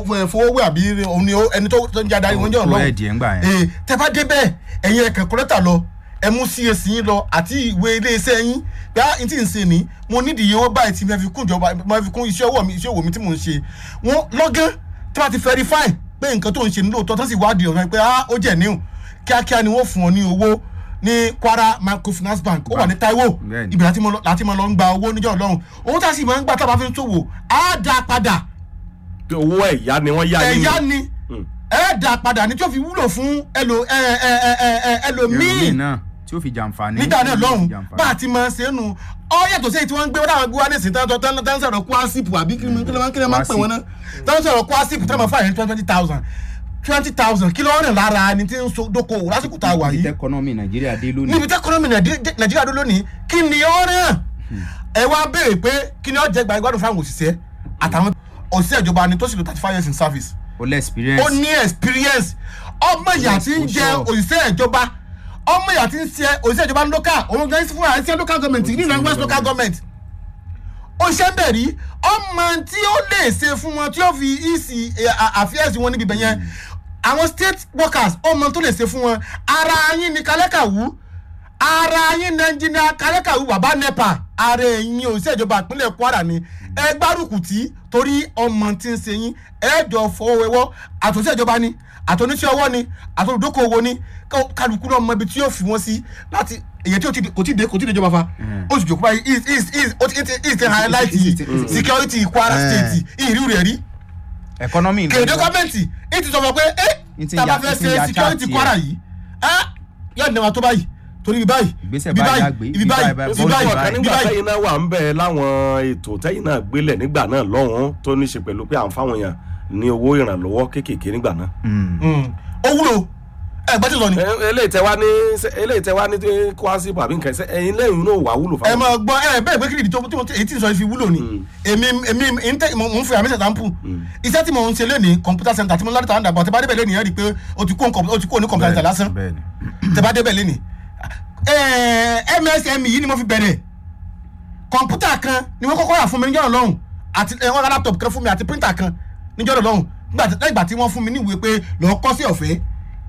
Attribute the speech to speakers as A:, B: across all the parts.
A: fowówé àbí òun ni ó- ẹni tó tó ń jẹ́ adarí wọn jẹ́
B: Kúrò
A: ọlọ́run
B: ẹ̀dì ẹ̀ ń gbà yẹn.
A: ee tẹ bá débẹ̀ ẹ̀yin ẹ̀kẹ́ kọ́lẹ́tà lọ ẹ mú cac yín lọ àti ìwé iléeṣẹ́ yín bí a ti ń ṣe ní mo nídìí owó báyìí tí mo fi kún ìjọba mo fi kún iṣẹ́ ọwọ́ mi iṣẹ́ òwò mi tí mò ń ṣe wọ́n lọ́gán tí wọ́n ti verify pé nǹkan tó ń ṣe ní lóòótọ́ tó sì wádìí ọ̀rọ̀ pé ah ó jẹ̀ níhùn kíákíá ni wọ́n fún ọ ní owó ní kwara microfinance bank ó wà ní taiwo
B: Bẹ́ẹ̀ni.
A: ibẹ̀ láti mọ lọ- láti mọ lọ ń gba owó níjọ́ ọlọ́run owó tá a sì máa ń gbà tá a bá fi ń ṣòwò á dá padà
C: owó ẹ̀yá ni wọ́n yá yín
A: ẹ̀yá
C: ni.
A: ni ẹ dá padà ní tí ó fi wúlò fún ẹlò ẹ ẹ ẹ ẹ ẹ
B: ẹlòmíì
A: ẹlòmíì
B: náà tí ó fi jàǹfààní.
A: nígbà náà lọ́hùn
B: jàǹfààní.
A: bá a ti máa ṣe é nu ọ yàtọ̀ sí èyí tí wọ́n ń gbé wọ́n dáhùn gbé wá ní ìsìn tán tán tán sọ̀rọ̀ kwásìpù àbí kí ni kí ni wọ́n kí ni wọ́n máa ń pè wọ́n náà tán sọ̀rọ̀ kwásìpù tán máa fà yẹn twenty thousand twenty thousand kí ló ń rìn lára ẹni tí ń so dókòwò lásìkò tá a wà
B: níbi
A: yìí
B: tẹkọnọmì nàìjíríà dé lónìí.
A: níbi tẹkọnọmì nàìjíríà dó lónìí kí ni ó rìn ẹ wá béèrè pé kí ni ó jẹ gba ìgbádùn fáwọn òṣìṣẹ́ àtàwọn òṣìṣẹ́ ìjọba ni tó sì lò thirty five years in service
B: o lẹ experience.
A: ó ní experience ọmọ ìyá tí ń jẹ òṣìṣẹ́ ìjọba ọmọ ìyá tí ń ṣe òṣìṣẹ́ ìjọba ní local òun gan fún àìsí local government ní ìlànà west local government ó ṣe ń bẹ̀ rí ọmọ tí ó lè ṣe fún wọn tí ó fi ìsì àfíẹ́sì wọn níbi ibẹ̀ yẹn àwọn state workers ọmọ tó lè ṣe fún wọn ara yín ni kálẹ́kàwú ara yín ni ẹnjìnìà kálẹ́kàwú bàbá nepa ara ẹ̀yin òṣìṣẹ́ ìjọba ìpínlẹ̀ kwara ni ẹ gbárùkù tí torí ọmọ tí ń ṣe yín ẹ jọ fọwọ́wẹ́wọ́ àtòṣìṣẹ́ ìjọba ni àtòníṣẹ́ ọwọ́ ni àtòlùdókòwò ni ká- kálukú náà mọ ibi tí yóò fi wọ́n sí láti èyí tí ó ti di- kò tí ì dé kò tí ì dé ìjọba fa ó sì jòkó báyìí is is is ó ti is ti highlight security kwara state ìrírí rẹ̀ rí
B: economy
A: kèrèdé gọ́ọ̀mẹ̀ntì ní ti sọ fún ọ pé ẹ
B: Ní ti
A: tábà
B: ya-
A: fẹ́
B: ní ti
A: ṣe
B: ya
A: security
B: chart
A: kwara
B: yẹn.
A: yìí ẹ yóò dẹ̀ wá tó báyìí torí ibi báyìí
B: Ìgbésẹ̀
A: ibi
B: báyìí
A: báyìí
B: àgbé,
A: ibi
B: ibi
A: báyìí
B: báyìí,
A: ibi
C: nítorí
A: báyìí
C: ọ̀kan
A: ibi
C: nígbà
A: báyìí
C: tẹ́yìn náà wà ń bẹ̀ láwọn ètò tẹ́yìn náà gbélẹ̀ nígbà náà lọ́hùn-ún tó ní ṣe pẹ̀lú pé à ń fáwọn èèyàn ní owó ìrànlọ́wọ́ kéékèèké nígbà náà.
A: Mm. ó wúlò ẹ gbọ́dọ̀ sọ ni
C: Ẹ- eléyìí tẹ wá ní eléyìí tẹ wá ní kwasipu àbí nǹkan ẹsẹ ẹyin lẹ́yìn náà wà wúlò
A: ẹ
C: fáwọn.
A: máa gbọ́ ẹ bẹ́ẹ̀ pé kí ni tó tó èyí tí ń sọ fi wúlò ni èmi èmi ń tẹ mò ń fi àmì ṣẹ̀dá ń pù iṣẹ́ tí mò ń ṣe lónìí computer center tí mo lọ́dún tàwọn dàgbà tẹ bá débẹ̀ lónìí ẹ rí i pé o ti kó nǹkan- o ti kó ní computer center lásán
B: bẹ́ẹ̀ni.
A: tẹ bá débẹ̀ lónìí ẹ msm yìí ni mo fi bẹ̀rẹ̀ kọ̀ǹpútà kan ni wọ́n kọ́kọ́ rà fún mi níjọ́ lọ́hùn àti ẹ, wọ́n ra laptop kan fún mi àti printer kan níjọ́ lọ́hùn nígbà tí lẹ́yìn ìgbà tí wọ́n fún mi ní ìwé pé lọ́ọ́ kọ́ sí ọ̀fẹ́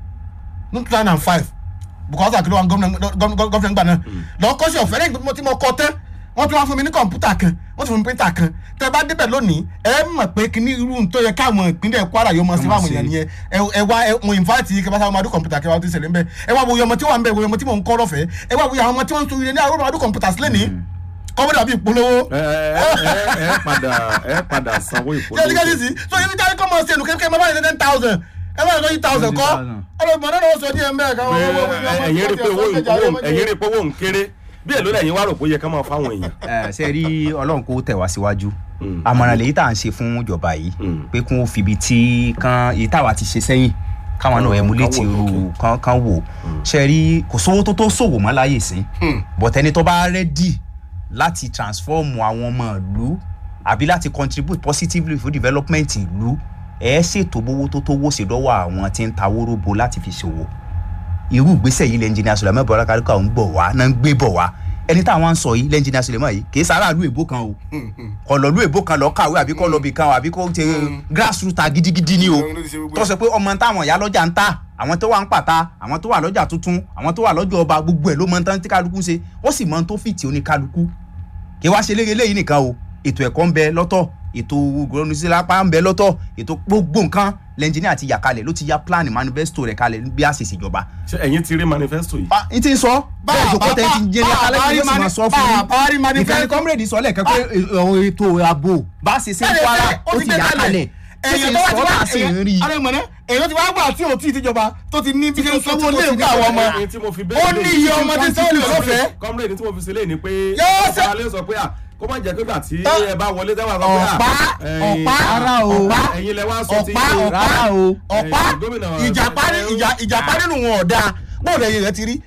A: ní two thousand and five because àkìlọ̀ wa gọ́fìnà gbà náà lọ́ọ́ kọ́ sí ọ̀fẹ́ lẹ́yìn tí mo kọ́ tán wọ́n tún wá fún mi ní kọ̀ǹpútà kan wọ́n tún fún mi printer kan tẹ bá débẹ̀ lónìí ẹ mọ̀ pé kíní irú tó yẹ káwọn ìpínlẹ̀ kwara yóò mọ̀ sí
B: Wọ́n mọ̀
A: fáwọn
B: sí.
A: èèyàn nìyẹn ẹ ẹ wá ẹ mo invite yìí kí ẹ bá sáwọn ọmọdún kọ̀ǹpútà kí ẹ wá tó ṣẹlẹ̀ ń bẹ ẹ wá wo iye ọmọ tí wọ́n ń bẹ wo iye ọmọ tí mò ń kọ́ lọ́fẹ̀ẹ́ ẹ wá wo iye àwọn ọmọ tí wọ́n ń tún ilé ní àwọn ọmọdún kọ̀ǹpútà sílẹ̀ ní kọ́mọ́dà bíi ìpolówó
C: ẹ ẹ ẹ ẹ padà ẹ padà sanwó
A: ṣé ẹni kẹ́sì
C: ìpolówó.
A: sí so ibi táwọn kọ́mọ ṣe nù kékeré máa bá yẹn ten thousand ẹ máa yẹ thousand kọ́
B: 20,000.
A: ọlọ́mọ náà wọ́n sọ díẹ̀ mbẹ́ ká wọ́n wọ́n wọ́n
C: Ẹ- ẹ̀yin rí pé owó owó- ẹ̀yin rí pé owó ń kéré bí èlò lẹ́yìn wá rò pé ó yẹ ká máa fáwọn èèyàn.
B: ẹ ṣe rí ọlọ́run kó tẹ̀ wá síwájú
C: Mm.
B: àmọ̀ràn lèyí tá à ń ṣe fún ìjọba yìí
C: Mm.
B: pé kí wọ́n fi ibi tí kan èyí táwa ti ṣe sẹ́yìn káwọn náà
C: Mm,
B: emulate
C: ká wò
B: irú kan kan wò ṣe rí kò sówó tó tó ṣòwò mọ́ láyè sí bọ̀tẹ́ni tó bá rẹ́dì láti transform àwọn ọmọ ìlú àbí láti contribute positively for development ìlú ẹ ṣètò bówó tó tó wó sí lọ́wọ́ àwọn tí ń ta wóróbo láti fi ṣòwò irú ìgbésẹ̀ yìí lẹ́ńjìnìà sùlẹ̀mọ́ bọ̀rọ̀ káríkà ń bọ̀ wá náà ń gbé bọ̀ wá ẹni táwọn ń sọ yìí lẹ́ńjìnìà sùlẹ̀mọ́ yìí kì í sára ìlú èbó kan o ọ̀lọ́lú èbó kan lọ kàwé àbí kọ́ lọ bì kan o àbí kọ́ ṣe grassroot gidigidi ni o tó sọ pé ọmọ táwọn ìyá lọ́jà ń ta àwọn tó wà ń pàtà àwọn tó wà lọ́jà tuntun àwọn tó wà lọ́jà ọba gbogbo ẹ̀ ló mọ tán tí kálukú ń ṣe ó sì mọ tó fìtì oníkálukú kí wá ṣe léyìn eléyìí nìkan o ètò ẹ̀kọ́ ń bẹ lọ́tọ̀ ètò gbọ́nùsílápá ń bẹ lọ́tọ̀ ètò gbogbo nǹkan lẹ́ńjìnìà ti yà kalẹ̀ ló ti ya plan manifesto rẹ̀ kalẹ̀ bí a ṣe ṣèjọba
C: ṣé ẹ̀yin ti rí manifesto yìí.
B: pa n ti sọ bẹ́ẹ̀ jòkó tẹ ti jẹrẹ alẹ́ yóò sì máa sọ fún
A: bàbá rí
B: mi
A: manifesto.
B: ìkànnì kọ́mírèdì sọ lẹ́ẹ̀kan pé ọ̀rọ̀ ètò ààbò bá ṣe ṣe ń
A: Bẹ́ẹ̀ ni,
B: kwara
A: bẹ́ẹ̀,
B: ó ti yà kalẹ̀ ó sì
A: èyàn
B: ń
A: tó wá
B: sọ
A: ti wá
B: ọ́ sì ń rí i.
A: èyàn mọ̀nà èyàn ti wá gbà tí ò tí ì tíjọba tó ti ní bí ṣe ń sanwó lé ìgbà àwọn ọmọ
C: Ẹ̀yin tí mo fi
A: ó ní iye ọmọ tí sanwó lè lọ́fẹ̀ẹ́
C: kọ́mírèdì tí mo fi sílẹ̀ ni pé
A: Yóò ṣe-
C: ọba alẹ́ sọ pé à kó má jẹ́ pé gbà tí
A: Ọ-
C: ẹ bá wọlé tẹ́wà sọ pé à
A: ọ̀pá
C: ẹ̀yin-
A: ọ̀pá
B: Rárá o.
A: ọ̀pá
C: ẹ̀yin lẹ wá sọ ti
A: ọ̀pá
C: yín o.
A: ọ̀pá
B: Rárá o.
A: ọ̀pá
C: Ẹ̀yin gómìnà
A: ìjàpá ní- ìjà- ìjàpá nínú wọn ọ̀dà bóòdù ẹ̀yìn rẹ̀ ti rí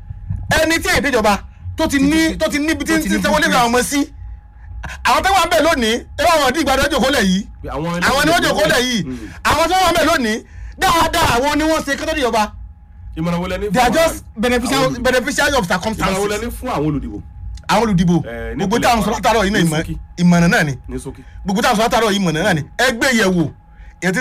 A: ẹni tí èdè ìjọba tó ti ní tó ti níbi tí
B: tó ti ní
A: ń sanwó lé àwọn ọmọ sí àwọn tó wà ń bẹ̀ lónìí ẹ bá wọn dín ìgbàdo ọjọ́ kólẹ̀ yìí
C: Àwọn
A: àwọn ni wọ́n jòkó lẹ̀ yìí
C: Mm.
A: àwọn tó wà ń bẹ̀ lónìí dáadáa àwọn ni wọ́n ṣe kótó ìjọba
C: ìmọ̀ràn wo lẹ ní
A: they are
C: fún
A: just
C: àwọn-
A: beneficial
C: àwọn-
A: beneficiary of
C: ìmọ̀ràn wo lẹ
A: circumstances
C: ní fún àwọn olùdìbò
A: àwọn olùdìbò
C: Eh,
A: gbogbo
C: nípínlẹ̀
A: táwọn sọ
C: Kwara.
A: látàrọ yìí náà
C: Ní
A: ìmọ̀-
C: ṣókí.
A: ìmọ̀ràn náà ni
C: ní ṣókí.
A: gbogbo táwọn sọ látàrọ yìí ìmọ̀ràn náà ni ẹgbẹ́ yẹ̀wò